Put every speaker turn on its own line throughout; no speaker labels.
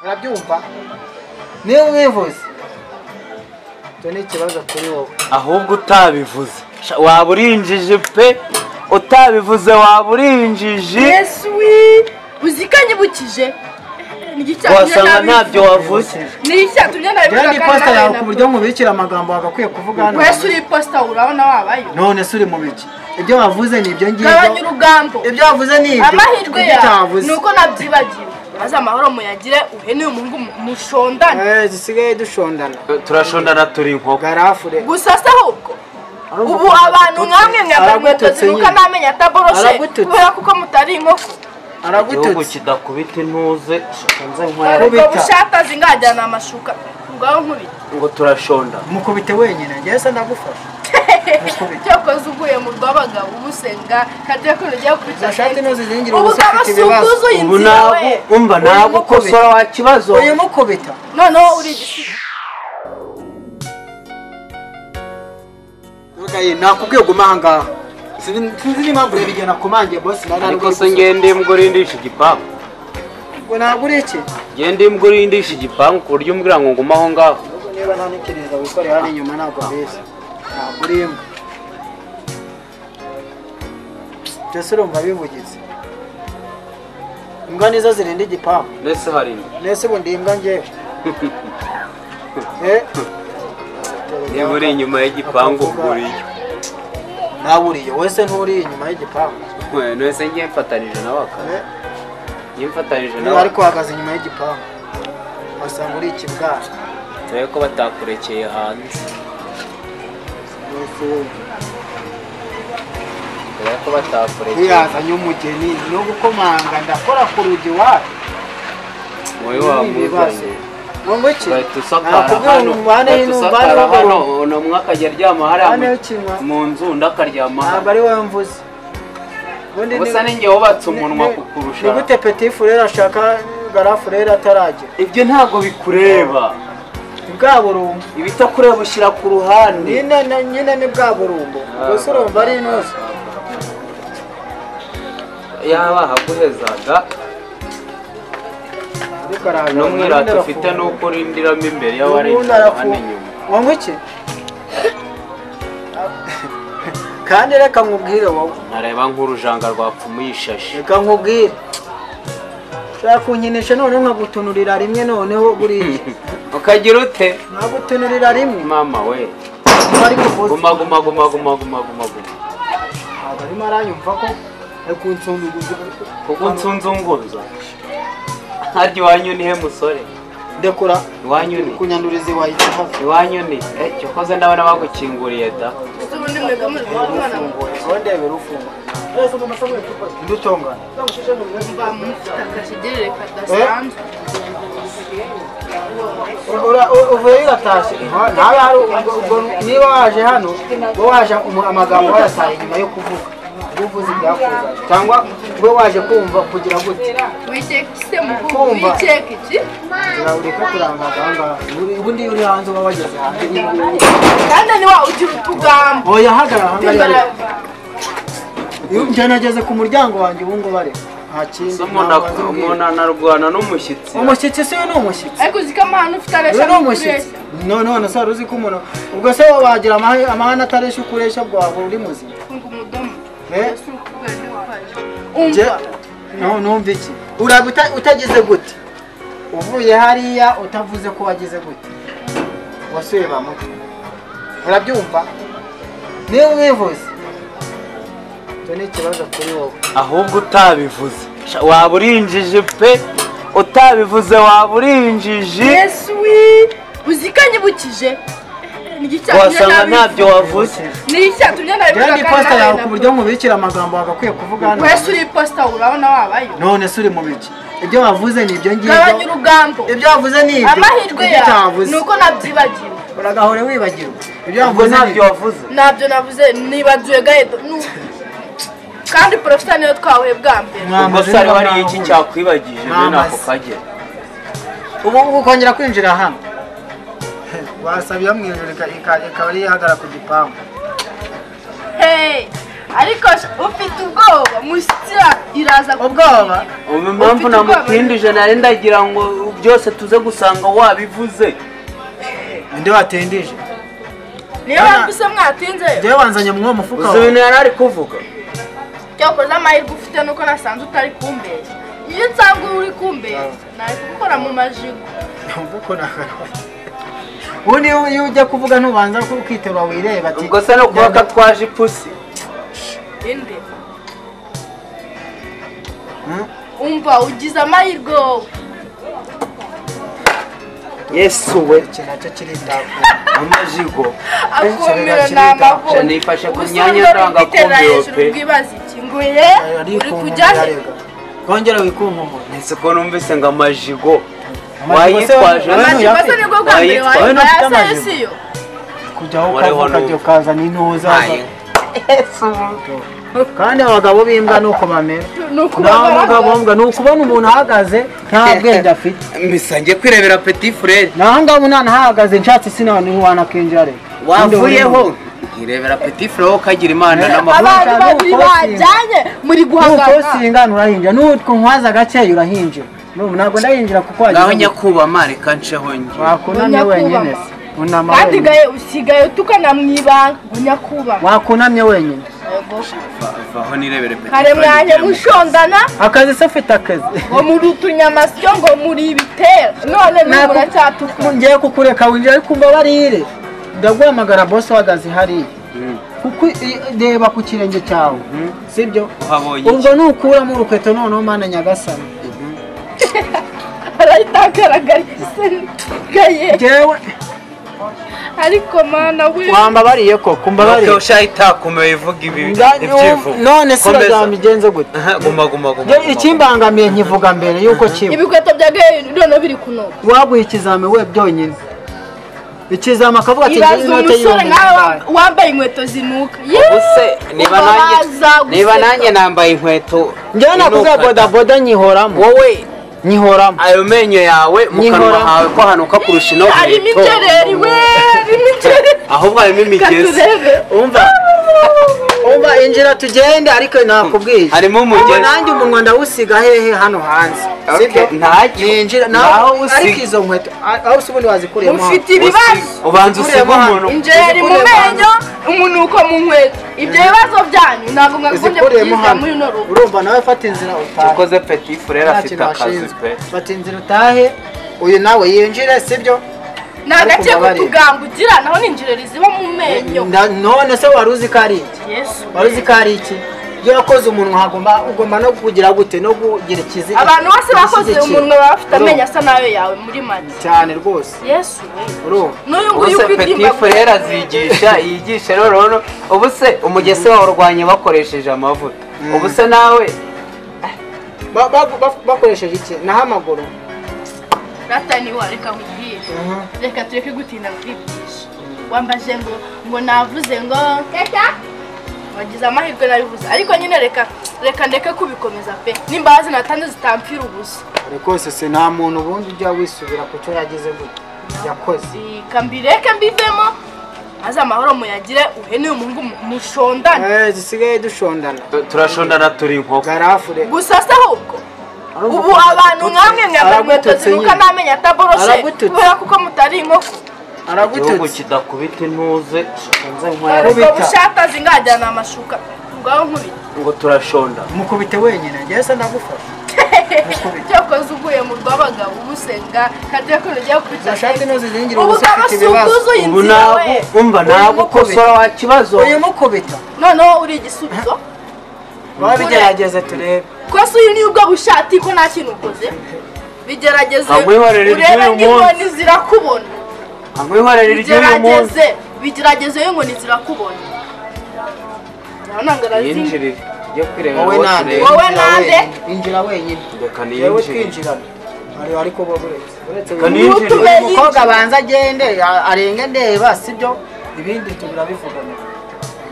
urabyumva niyo mwivuze icyo ni ikibazo kuri wowe
ahubwo utabivuze Sha, waba urinjije pe utabivuze waba urinjiji
yesu wi uzi ko anyibukije
wasanga ntabyo wavuze
ni icyatumye nabivuga
rero ni posita yawe ku buryo mubikira amagambo wagakwiye kuvuga hano
wese uri posita urabona wabayo
none se uri mu biki ibyo wavuze ni ibyo
gabanya
ngibyo
urugambo
ibyo wavuze ni ibyo
amahirwe
ibyo
yawe
utavuze
ni uko nabyibagiwe maze amahoro muyagire uhene uyu muhungu mu- mushondane
Eh, dusigaye dushondana
turashondana turi inkoko
garafure
gusa se ahubwo ubu abantu mwamwe mwambara inkweto
Aragututse
zinuka
nyine.
n'amenyo ataboroshe
Aragututse.
kubera kuko mutari inkoko
igihugu
aragututse
kidakubita intuze shaka nze nkwere
ubwo
Nkubita.
bushatazi ngajyana amashuka ubwaho nkubita
ngo turashonda
mukubite wenyine njyewe se ndagufasha Mukubita.
cyakoze uguye mu rw'abagabo ubusenga kajya ko rujya kubita
Izo shati nizo zizingira
ubu
ubusa afite ibibazo.
usuguzuye
ubu
inzira
ntabwo
we
umva
Urimo
ntabwo
kubita.
ukosora wa kibazo
uyu mukubita
noneho uri igisigo
ntugaye nakubwiye guma aha ngaha Sin- sinzi n'impamvu yabigena ku manjye bosi nari ari
ariko se
gusa.
ngende imbwa urindisha igipangu
ngo ntabwo uri iki
ngende imbwa urindisha igipangu ku buryo umbwira ngo ngume aho ngaho
Ahubwo niba nta n'iperereza wikoreye hano inyuma ntabwo biza ntabwo uri imbwa byose urumva bivugize imbwa nizo zirinda igipangu
ndetse hari imbwa
nese ubu ndi imbwa ngewe Eh?
niba uri inyuma y'igipangu
Akavuga.
uriyo
ntawe uriyo wese nturi inyuma y'igipangu
nose ngiye mfatanije nawe akaba
Eh?
ngiye mfatanije
niba
nawe
ariko uhagaze inyuma y'igipangu wasanga uri ikibwara
dore ko batakurekeye hanze dore ko batakurekeye
ntiyazanye umugeni no gukomanga ndakora ku rugi wacu
wowe wamuzanye
ngo iki
ugahita usakara
nakubwira
hano
ngo umubane
ugahita
n'umubane
usakara hano
w'abagabo
uno umwe akajya aryama hariya
umubane
mu-
w'ikinwa
mu nzu undi akaryama
ntabwo
hano
ari wowe mvuze ubundi
gusa
ni-
ninjye wubatse umunwa
ni-
kukurusha
ni gute peti furere ashaka garafurere ataragera
ibyo ntabgo bikureba
bwa burumbu
ibitakureba ushyira ku ruhande
nyine na- nyine ni bwa burumbu gusa urumva ari inoze
yaba ahaguhezaga
ariko araje
n'umwirata ufite ni uko urindiramo imbere y'abarenga hano inyuma
wanywa iki kandi reka nkubwire wowe
ntareba nk'urujanga rwapfumuye ishashi
reka nkubwire ushaka kunkinisha noneho nkagutunurira rimwe noneho buriya
ukagira ute
nkagutunurira rimwe
mama we
ariko uvuze
guma guma guma guma guma guma guma
ntabwo arimo aranyumva ko ari kunsunduguza
kuko nsunzunguza harya iwanyu ni he musore
ndekura
iwanyu ni
kunyanduriza iwayita hafi
iwanyu ni ecyo koze ndabona bagukinguriye da
ubundi mwebwe muri rwa mwana
urufunguye wendebera ufunguye ndutongana
mba mufite akajegerere kadasanzwe
uvuye iratashye nawe hari ubwo- ubwo niba waje hano we waje umu- amagambo wayataye nyuma yo kuvuga ubwo uvuze ibyakuzaje cyangwa we waje kumva kugira gute
wiceka ise mukuru
Kumva.
wiceka iki
ureka kurangaza aha ngaha Uri- ubundi iyo uri hanze uba wageze hanze
kandi ni wa ugira utugambo
oya hagarara aha ngaha
Imbaraga.
rero. Iyo njye nageze ku muryango wanjye ubu ngubu ari nta kindi
Se umuntu
nta
ak-
kubanza ubwira.
umuntu anarwana n'umushyitsi
umushyitsi si we ni umushyitsi
ariko uzi ko amahano ufite
uyu
areshya
ni umushyitsi none none se wari uzi ko umuntu ubwo se wowe wagira amahe- amahane atareshya ukoresha bwawe uri muzima
funga umudomo
Eh?
Ese urukundo ni waje.
njye
umva
no- numva iki uraba uta- utagize gute uvuye hariya utavuze ko wagize gute wasuye ba muto urabyumva niba mwivuze icyo ni ikibazo kuri wowe
ahubwo utabivuze Sha, waba urinjije pe utabivuze waba urinjiji
yesu wi uzi ko anyibukije ni icyatumye
wasanga
nabivuga.
ntabyo wavuze
ni icyatumye
rero
nabivuga
ni
kandi
posita yawe
nawe
ku buryo mubikira amagambo wagakwiye kuvuga hano
wese uri posita urabona wabayo
none se uri mu biki ibyo wavuze ni ibyo
gabanya
ngibyo
urugambo
ibyo wavuze ni ibyo
amahirwe
ibyo
yawe
utavuze
ni uko nabyibagiwe
uragahora wibagirwa ibyo
ubwo
wavuze ni
ntabyo
ibyo
wavuze
ntabyo navuze nibagiwe gahedo Nu- kandi porofita niyo twahuye bwa mbere
ubwo se hariho hariyo iki cyakwibagije bene ako
Mwamaze.
kajya
ubu ubu kongera kwinjira hano wasabira mu ijoro ika- ika- ikaba ari ihagara ku gipangu
Hey, ariko sha- ufite ubwoba mushyitsi ira- ataza
ubwoba
ubu impamvu
Ufite ubwoba?
namutindije nari ndagira ngo byose tuze gusanga wabivuze
inde watendije
niyo mpamvu isa mwatinze
njyewe wanzanye muri uwo mufuka
uzi
wawe
ibintu yari ari kuvuga
cyakoze amahirwe ufite nuko nasanze utari kumbeza iyo nsanga uri kumbeza nari gukora mu majigo
Ntabwo ukora akarwara. ubu niyo iyo ujya kuvuga ntubanza ukiterura wireba ati
ubwo se no kuba
njyana-
katwaje ipusi
inde
Hmm?
umva ugize amahirwe wowe
yesu we
iki nacyo kiri ndavu
amajigo
akumiro ni
Jana
amavunja
yifashe ku myanya ndangakumiro pe.
bwibaza iki nguye uri kujya he
kongera wikunkumura
ndetse ko numvise ngo amajigo
Amajigo
wayitwaje
se- Amajigo
amajigo se nibwo bwa mbere
Wayitwa-
wowe ntufite
wayitwa
amajigo.
yasesiyo
kujyaho
Wareho
ukavuga
n'ubu.
ukajya ukazana intuza kandi abagabo b'imbwa ni uko bamera
ni
nawe umugabo
ukubabara
mbwa ni ukubona umuntu ahagaze nta bwenge afite
misangiye kwirebera peti furere
naho ngaho unana ahahagaze nshatse sinabona ntiwanakinjira rero
wavuyeho nkirebera peti furere ukagira imana n'amahoro
abantu
Nuko
babiri
nuko
bajyanye muri
nuko
guhangana
singana urahinjira n'utwo nkwaza agakeya urahinjira N'ubu ntabwo ndahinjira kuko
ngaho
wagize
nyakubama reka nceho njye
wakunamye wenyine se unama
kandi
wenyine
gaye usigaye utukana mu ibanga ngo nyakubahwa
wakunamye wenyine
Va- vaho nirebere peti
kare mwaje
furere
mushondana
akazi se ufite akazi
ngo muri utunyamasyo ngo muri ibitero none
Naku-
nubu muracyatukana
ngiye kukureka winjira ariko umva barire ndaguhamagara bosi uhagaze hariya kuko i- reba ku kirenge cyawe sibyo
uhabonye
ubwo nukuramo urukweto noneho mana nyagasani
arahita agaragara se gaye
njyewe
ariko mana we
wambabariye ko kumbabariye
Nuko ushaye itakomeye ivuga ibi
Nga-
ibyivugo
none se
Komeza.
bazamigenze gute
Aha, guma guma guma,
Njye
guma
ikimbangamiye nkivuga mbere y'uko kiba
ibikweto bya gaye none biri kunoga
waguha ikizami we byonyine ikizami akavuga ati
ibaze
njyewe inote
umusore
y'ibihumbi
nawe
bitanu.
wambaye inkweto zinuka
ubuse niba nanjye
Ubabaza
niba
guseka.
nanjye nambaye inkweto
njyewe nakuze
inukata.
bodaboda nyihoramo
wowe
nyihoramo
ayo menyo yawe mu kanwa
Nkihora.
hawe ko hanuka kurusha ino
harimo ibyereri we harimo ibyereri
ahubwo harimo imigezi
katurebe
umva umva injira tugende ariko nakubwiye
harimo
Ubu
umugezi
nanjye umunwa ndawusiga hehe hano hanze
Okay, ntacyo.
ninjira
Naho
naho
usiga.
ariko izo nkweto a- aho usibundi wazikuriyemo
mufite
hano.
ibibazo
ubanza usiga umuntu
injeri mu menyo umunuko mu nkweto ibyo bibazo byanyu ntabwo mwakunze
uzikuriyemo
kubyiza
hano
muri uno rugo
urumva nawe fata inzira utahe
ukoze peti furere
Nta
afite
kintu
akazi
washinzwe.
pe
fata inzira utahe uyu nawe yinjire sibyo
ni agace
Ariko
k'utugamba ugira naho ni injeri ziba mu menyo
Nda- none se wari uzi ko ari iki
yesu
wari uzi ko ari iki iyo wakoze umunwa hagomba ugomba no kugira gute no kugira ikizi
abantu bose bakoze
ikizigira.
umunwa baba bafite
Urumva?
amenyo asa n'ayo yawe muri make
cyane rwose
yesu we
urumva
n'uyu nguyu
ubuse peti
ukwidimba
furere azigisha yigisha rero rero ubuse umugese bawurwanya bakoresheje amavuta ubuse nawe
Ba- ba- ba- bakoresheje iki naho amaguru
ratani wa reka nkubwire reka tureke gutinda kwigisha wambaje ngo ngo navuze ngo kaka wagize amahirwe nabivuze ariko nyine reka reka ndeke kubikomeza pe n'imbabazi natanze zitampfira ubusa
rwose se nta muntu ubundi ujya wisubira ku cyo yagize gute yakoze
reka mbireke mbivemo maze amahoro muyagire uhe n'uyu muhungu mu- mushondane
Eh, dusigaye dushondana
tu- turashondana turi inkoko
garafure
gusa se ahubwo ubu abantu mwamwe mwambara inkweto
Aragututse
zinuka
nyine.
n'amenyo ataboroshe
Aragututse.
kubera kuko mutari inkoko
igihugu
aragututse
kidakubita intuze nze nkwara
ariko
Nkubita.
bushata zingajyana amashuka ngaho nkubita
ngo turashonda
mukubite wenyine njyewe se ndagufasha mukubite
cyakoze uvuye mu rw'abagabo ubusenga kandi ko rugiye kwicara
Gashati ntuzizingire
ubu
ubusa ufite ibibazo.
usukuzuye
ubu
inzira we
ntabwo umva ntabwo
mukubita.
ukosora wa kibazo
uyu mukubita
noneho uri igisubizo
babigerageze turebe
kose uyu ni ubwo bushati ko nta kintu ukoze bigerageze
Nkamwihorera
urebe
iry'uyu
n'inkoni
munsi.
zirakubona
amwihorere iry'uyu munsi
bigerageze bigerageze y'inkoni zirakubona urabona ngo arazinga
yinjire tujye kwirebera
wowe
uwo
nande
tureba.
Wowe nande.
injira wenyine
reka
yewe
niyinjire
twinjirana Ari- ariko bo uretse uretse
Reka
uyu
niyinjire.
Utume yinjira.
mukobwa abanza agende a- arenge ndeba sibyo ibindi tubirabivugana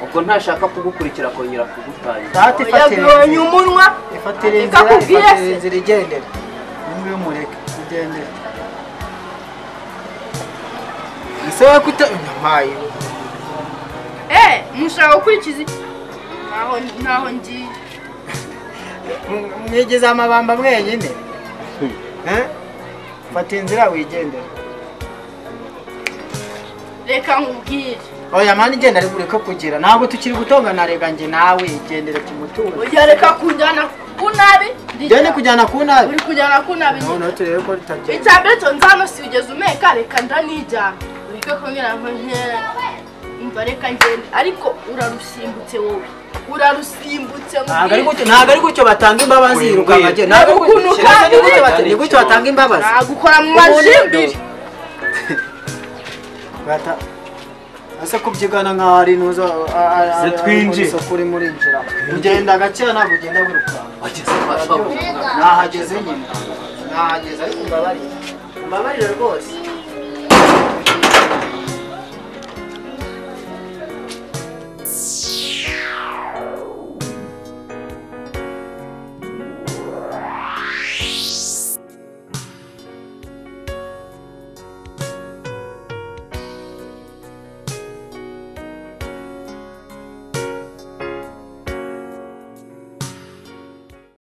ubwo ntashaka kugukurikira akongera kugutangira
data ifatira
yabonye umunwa
ifatira
Reka
inzira
akubwire se.
ifatira inzira igendera nimba umureka igendera ese we kute mpaye
eh mushaka gukurikiza iki? ntaho ntaho ngiye
Mm, mwigeze amabamba mwenyine Eh? fata inzira wigendera
reka nkubwire
oya mani igenda ari bureke kugira ntabwo tukiri gutongana rega njye nawe igendere tumuture
oya reka kunjyana ku nabi
njye ni kujyana ku nabi
uri kujyana ku nabi
noneho turebe ko ritagenda
icya mbere cyo nzano si ugeze umeka reka ndanijyana ureke kumbwira ngo nkera umva reka ngende ariko urarusimbutse wowe urarusimbutse
ntabwo ari gutyo- ntabwo ari gutyo batanga imbabazi
Wingwe.
yirukanka njye ntabwo ari gutyo
Ukuntu
Kiretse ni gutyo
kandi-
bata- ni gutyo batanga imbabazi
nagukora mu
Ubundi
majimbiri
Bata- ese kubyigana nkaho ari intuzo
Se twinjire.
isoko urimo urinjira ugenda gakera ntabwo ugenda wirukanka
wageze kwa so
nahageze nyine nahageze ariko mbabarira mbabarira rwose